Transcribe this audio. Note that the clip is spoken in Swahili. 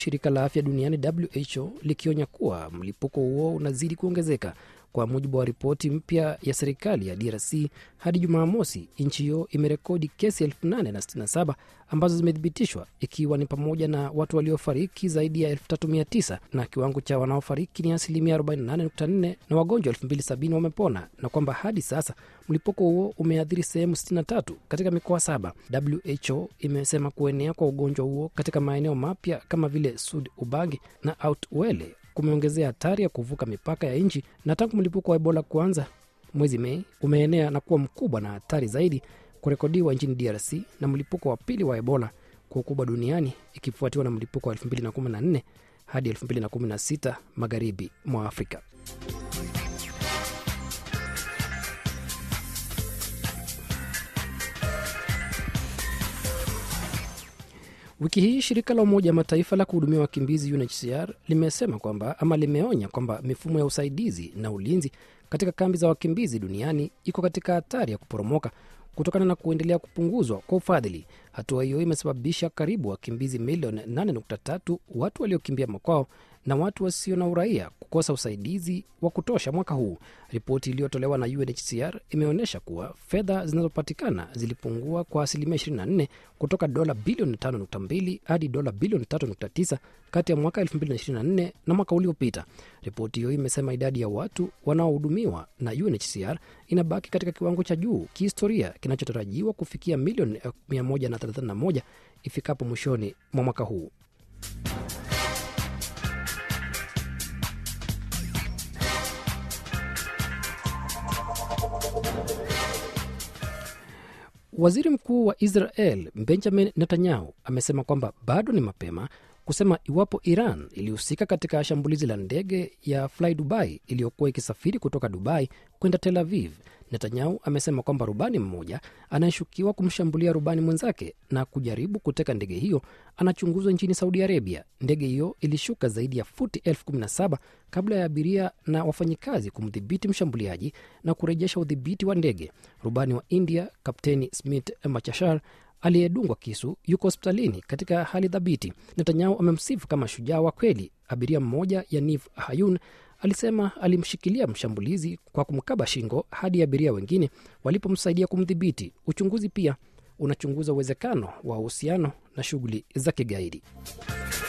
shirika la afya duniani WHO likionya kuwa mlipuko huo unazidi kuongezeka. Kwa mujibu wa ripoti mpya ya serikali ya DRC, hadi Jumamosi nchi hiyo imerekodi kesi 867 ambazo zimethibitishwa, ikiwa ni pamoja na watu waliofariki zaidi ya 3900 na kiwango cha wanaofariki ni asilimia 48.4 na wagonjwa 2070 wamepona, na kwamba hadi sasa mlipuko huo umeathiri sehemu 63 katika mikoa saba. WHO imesema kuenea kwa ugonjwa huo katika maeneo mapya kama vile Sud Ubangi na Outwele kumeongezea hatari ya kuvuka mipaka ya nchi, na tangu mlipuko wa Ebola kuanza mwezi Mei umeenea na kuwa mkubwa na hatari zaidi kurekodiwa nchini DRC, na mlipuko wa pili wa Ebola kwa ukubwa duniani ikifuatiwa na mlipuko wa 2014 hadi 2016 magharibi mwa Afrika. Wiki hii shirika la Umoja wa Mataifa la kuhudumia wakimbizi UNHCR limesema kwamba ama limeonya kwamba mifumo ya usaidizi na ulinzi katika kambi za wakimbizi duniani iko katika hatari ya kuporomoka kutokana na kuendelea kupunguzwa kwa ufadhili. Hatua hiyo imesababisha karibu wakimbizi milioni 8.3 watu waliokimbia makwao na watu wasio na uraia kukosa usaidizi wa kutosha mwaka huu. Ripoti iliyotolewa na UNHCR imeonyesha kuwa fedha zinazopatikana zilipungua kwa asilimia 24 kutoka dola bilioni 5.2 hadi dola bilioni 3.9 kati ya mwaka 2024 na mwaka uliopita. Ripoti hiyo imesema idadi ya watu wanaohudumiwa na UNHCR inabaki katika kiwango cha juu kihistoria kinachotarajiwa kufikia milioni 131 ifikapo mwishoni mwa mwaka huu. Waziri Mkuu wa Israel Benjamin Netanyahu amesema kwamba bado ni mapema kusema iwapo Iran ilihusika katika shambulizi la ndege ya Fly Dubai iliyokuwa ikisafiri kutoka Dubai kwenda Tel Aviv. Netanyahu amesema kwamba rubani mmoja anayeshukiwa kumshambulia rubani mwenzake na kujaribu kuteka ndege hiyo anachunguzwa nchini Saudi Arabia. Ndege hiyo ilishuka zaidi ya futi elfu kumi na saba kabla ya abiria na wafanyikazi kumdhibiti mshambuliaji na kurejesha udhibiti wa ndege. Rubani wa India Kapteni Smith Machashar aliyedungwa kisu yuko hospitalini katika hali thabiti. Netanyahu amemsifu kama shujaa wa kweli. Abiria mmoja Yaniv Hayun alisema alimshikilia mshambulizi kwa kumkaba shingo hadi abiria wengine walipomsaidia kumdhibiti. Uchunguzi pia unachunguza uwezekano wa uhusiano na shughuli za kigaidi.